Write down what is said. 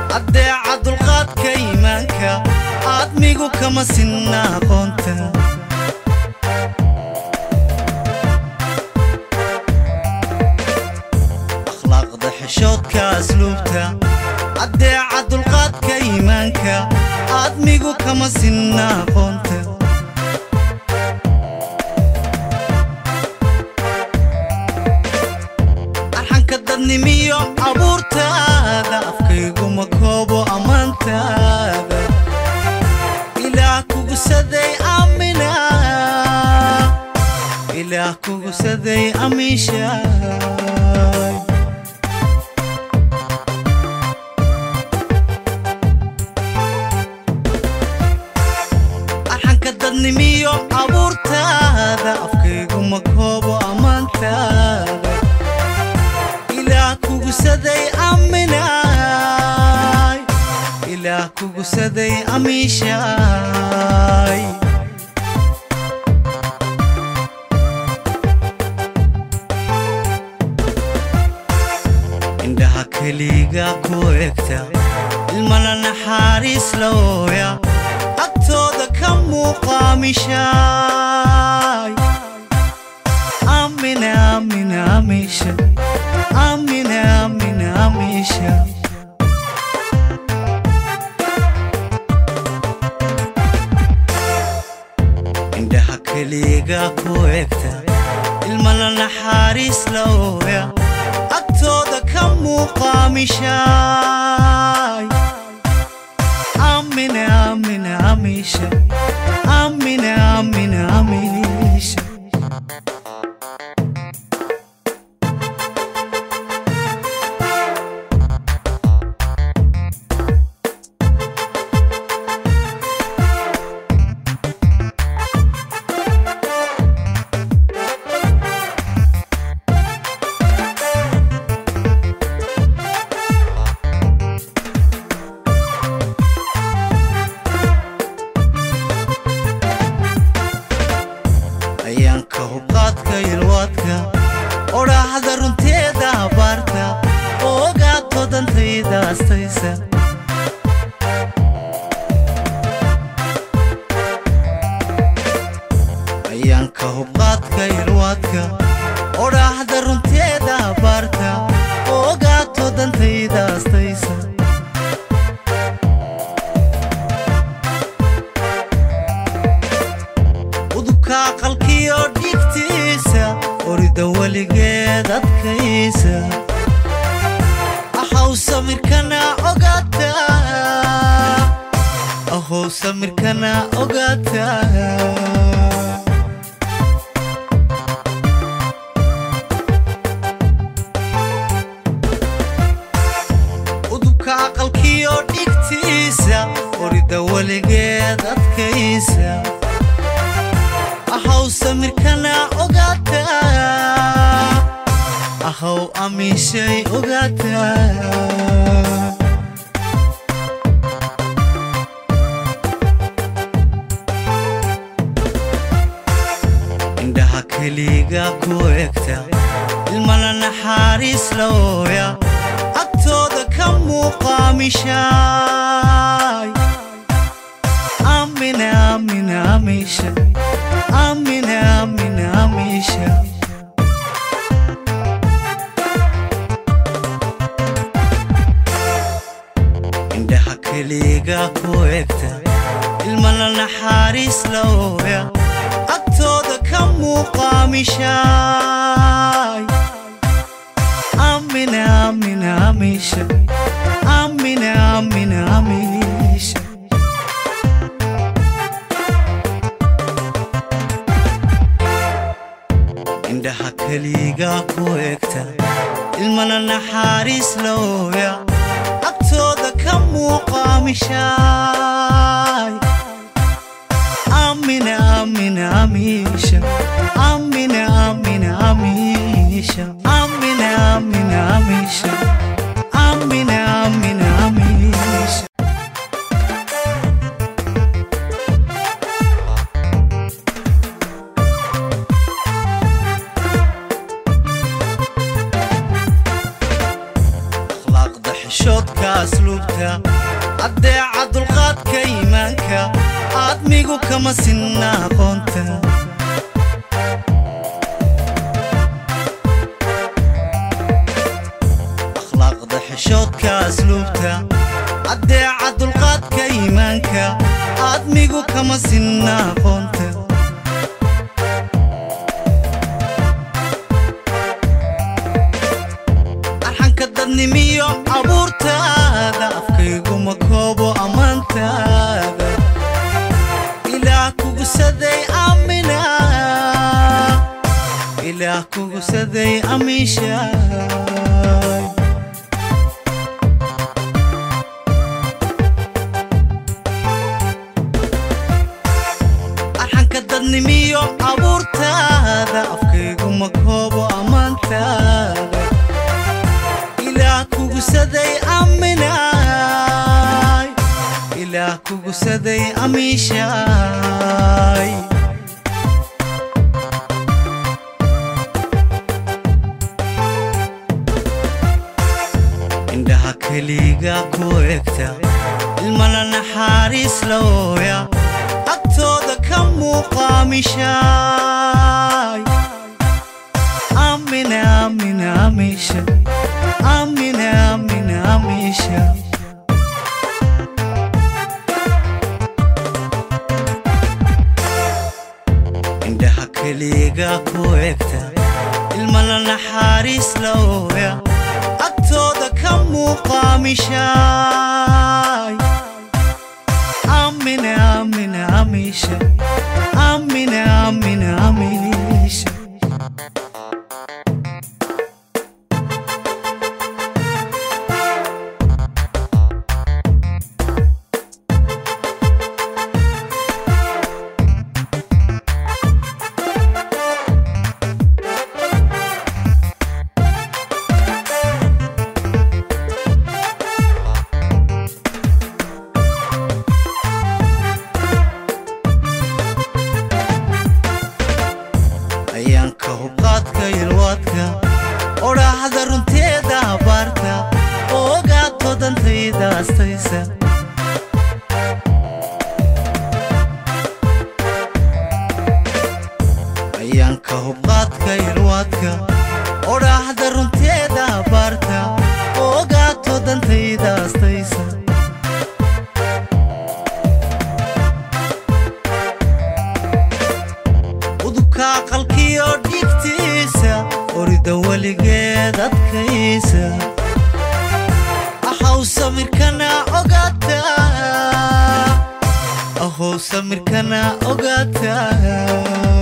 addeeca dulqaadka iimaanka aadmigu kama sinna aqoonta akhlaaqda xishoodka asluubta addeeca dulqaadka iimaanka aadmigu kama sinna aqoonta arxanka dadnimiyo abuurtaada afkayguma koobo ammaantaada ilaah kugusaday aamina ilaah kugusaday amiishaay arxanka dadnimiyo abuurtaada afkayguma koobo ammaantaada ilaah kugusaday aminaay ilaah kugusaday amiishaay indhaha keliga ku egta ilmana naxaariis la ooya agtooda ka muuqaamishaay amina amina amiisha amina amina amiisha indhaha keliga ku egta ilmana naxaariis la ooya agtooda ka muuqaamishaay amina amina amiisha amina amina amiisha ayaanka hubqaadka ilwaadka odhaahda runteeda abaarta oo ogaato dantayda astaysa ayaanka hubqaadka ilwaadka odhaahda runteeda abaarta oo ogaato dantayda astaysa udubka aqalkiyo dhigtiisa orida weligeed adkaysa ahow samirkana ogaata ahow samirkana ogaata udubka aqalkiyo dhigtiisa orida weligeed adkaysa ahow samirkana ogaata ahow amiishay ogaata indhaha keliga ku egta ilmana naxaariis la ooya agtooda ka muuqaamishaay amina amina amiisha amina amina amiisha indhaha keliga ku egta ilmana naxaariis la ooya agtooda ka muuqaamishaay amina amina amiisha amina amina amiisha indhaha keliga ku egta ilmana naxaariis la ooya agtooda ka muuqaamishaay amina amina amiisha amina amina amiisha amina amina amiisha amina amina amiisha akhlaaqda xishoodka asluubta addeeca dulqaadka iimaanka aadmigu kama sinna aqoonta akhlaaqda xishoodka asluubta addeeca dulqaadka iimaanka aadmigu kama sinna aqoonta arxanka dadnimiyo abuurtaada afkayguma koobo ammaantaada ilaah kugusaday amina ilaah kugusaday amiishaay arxanka dadnimiyo abuurtaada afkayguma koobo ammaantaada ilaah kugusaday aminaay ilaah kugusaday amiishaay indhaha keliga ku egta ilmana naxaariis la ooya agtooda ka muuqaamishaay amina amina amiisha amina amina amiisha indhaha keliga ku egta ilmana naxaariis la ooya agtooda ka muuqaamishaay amina amina amiisha amina amina amiisha ayaanka hubqaadka yalwaadka odhaahda runteeda abaarta oo ogaato dantayda astaysa ayaanka hubqaadka yalwaadka odhaahda runteeda abaarta oo ogaato dantayda astaysa udubka aqalkiyo dhigtiisa orida weligeed adkaysa ahow samirkana ogaata ahow samirkana ogaata